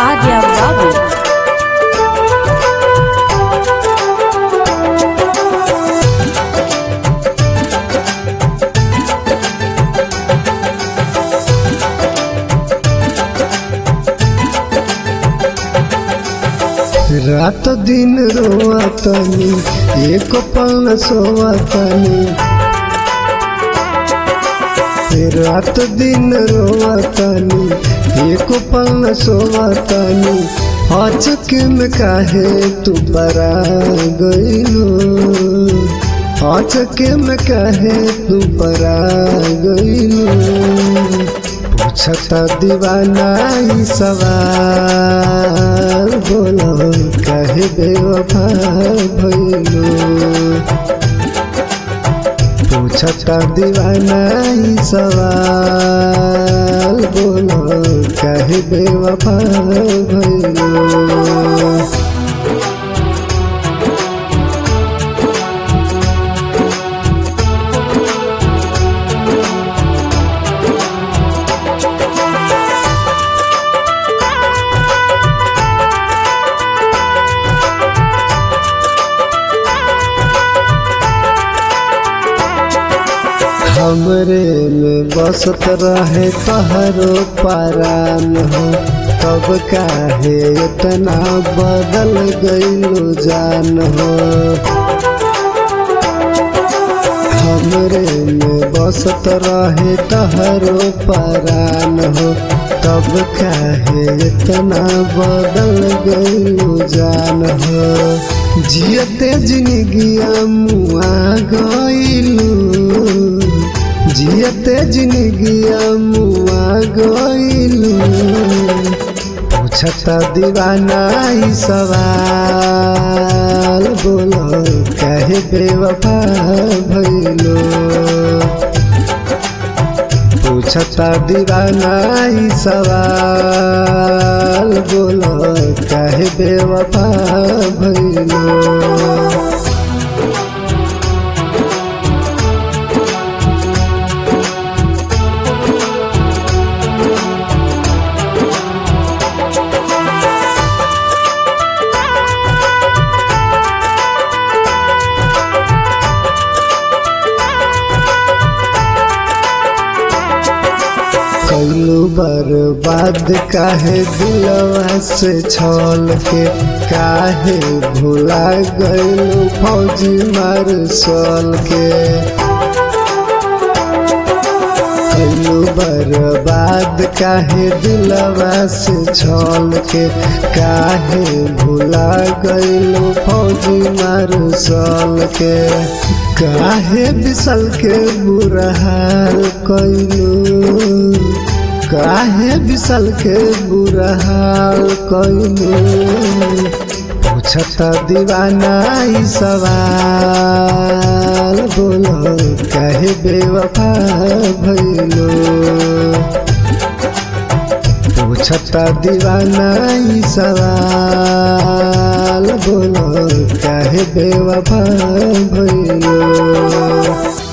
Adya Babu. रात दिन रोआतनी एक पल सोआतनी रात दिन रोआतनी एक पल सोआतनी अचक में काहे तू बरा गईलो अचक में काहे तू बरा गईलो पूछता दीवाना ई सवाल बोलो कहे बेवफा भइलो पूछता दीवाना ई सवाल बोलो कहे बेवफा भइलो हमरे में बसत रहे तहरो पारान हो तब काहे इतना बदल गईलो जान हो हमरे में बसत रहे तहरो पारान हो तब काहे इतना बदल गईलो जान हो जियते जिंदगिया मुआ गईलू जियते जिंदगिया मुआ गईलू पूछता दीवाना ई सवाल बोलो कहे बेवफा भइलो पूछता दीवाना ई सवाल बोलो कहे बेवफा भइलो कैलू बर्बाद काहे दिलवा से छल के काहे भुला गैलू फौजी मार सल के कैलू बर्बाद काहे दिलवा से छल के काहे भुला गैलू फौजी मार सल के काहे बिसल के बुरा हाल कैलू काहे बिसल के बुरा हाल कैलू पूछता दीवाना ई सवाल बोलो कहे बेवफा भइलो पूछता दीवाना ई सवाल बोलो कहे बेवफा भइलो